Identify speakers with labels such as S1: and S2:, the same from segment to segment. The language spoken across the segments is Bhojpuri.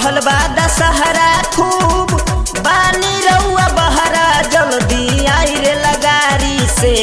S1: चढ़ल बा दशहरा खूब बानी रउआ बहरा जल्दी आई रे लगारी से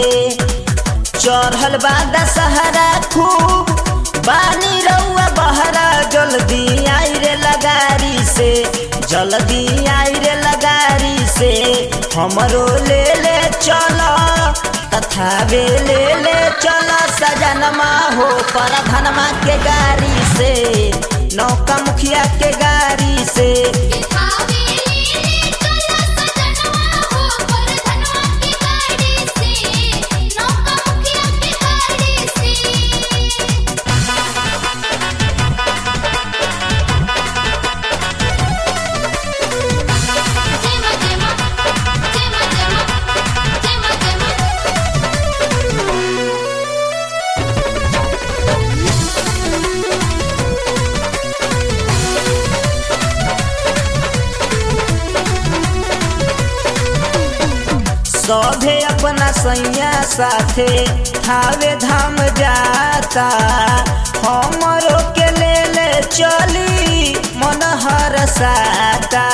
S1: चढ़ल बा दशहरा खूब बानी रउआ बहरा जल्दी आई रे लगारी से जल्दी आई रे लगारी से हमरो ले ले चलो तथा वे ले ले चलो सजनमा हो पर धनमा के गाड़ी से नौका मुखिया के गाड़ी से सभे अपना सैया साथे थावे धाम जाता हमरो के ले ले चली मन हर साता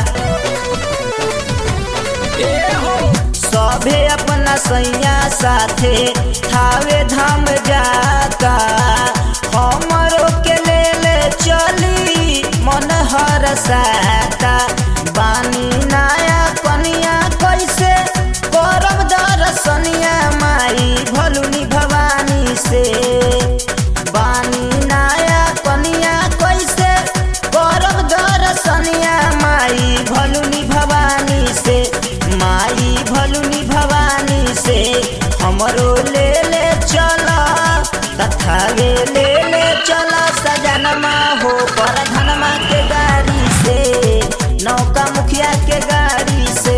S1: सभे अपना सैया साथे थावे धाम जाता हमरो के ले ले चली मन हर साता बानी नया कनिया कैसे करब दर्शनिया माई भलुनी भवानी से बानी नया कनिया कैसे करब दर्शनिया माई भलुनी भवानी से माई भलुनी भवानी से हमरो ले ले चल तथा वे ले ले चल सजनमा हो पर धनमा के गाड़ी से नौका मुखिया के गाड़ी से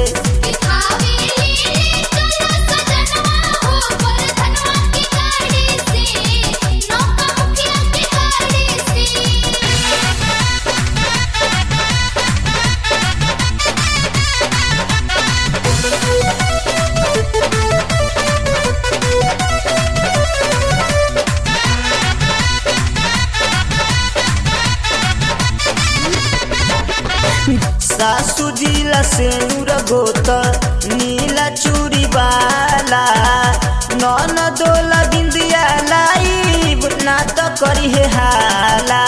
S1: सासू जिला से नूर गोत नीला चूड़ी बाला नन दोला बिंदिया लाइब ना तो करी है हाला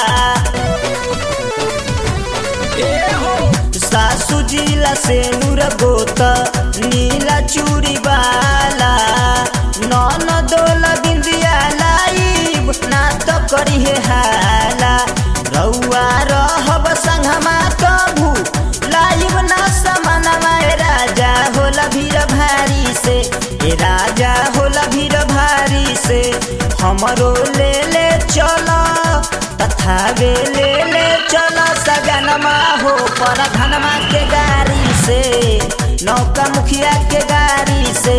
S1: सासू जिला से नूर गोत नीला चूड़ी बाला नन दोला बिंदिया लाइब ना तो करी है हाला रउआ रहब संगमा कभू लाइब ना समानमा ए राजा होला भीड़ भारी से ए राजा होला भीड़ भारी से हमरो ले ले चलो तथा वे ले ले चलो सगनमा हो पर धनमा के गाड़ी से नौका मुखिया के गाड़ी से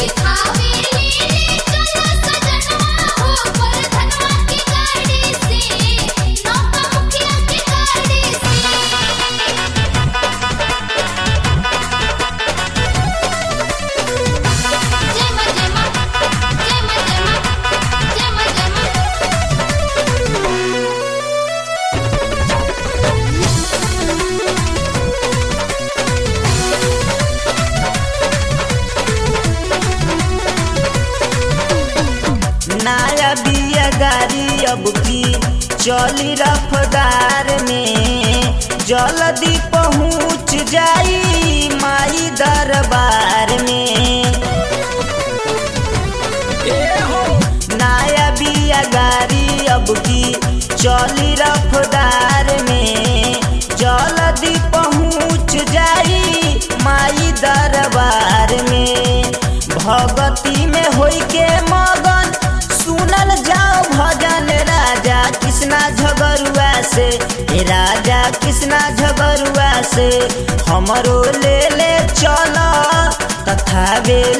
S1: नया बिया गाड़ी अब की चली रफ्तार में जल्दी पहुँच जाई माई दरबार में नया बिया गाड़ी अब की चली रफ्तार में जल्दी पहुँच जाई माई दरबार में भगती में होई के मगन सुनल जाओ भजन राजा कृष्णा झगरुआ से ए राजा कृष्णा झगरुआ से हमरो ले ले चल तथा वे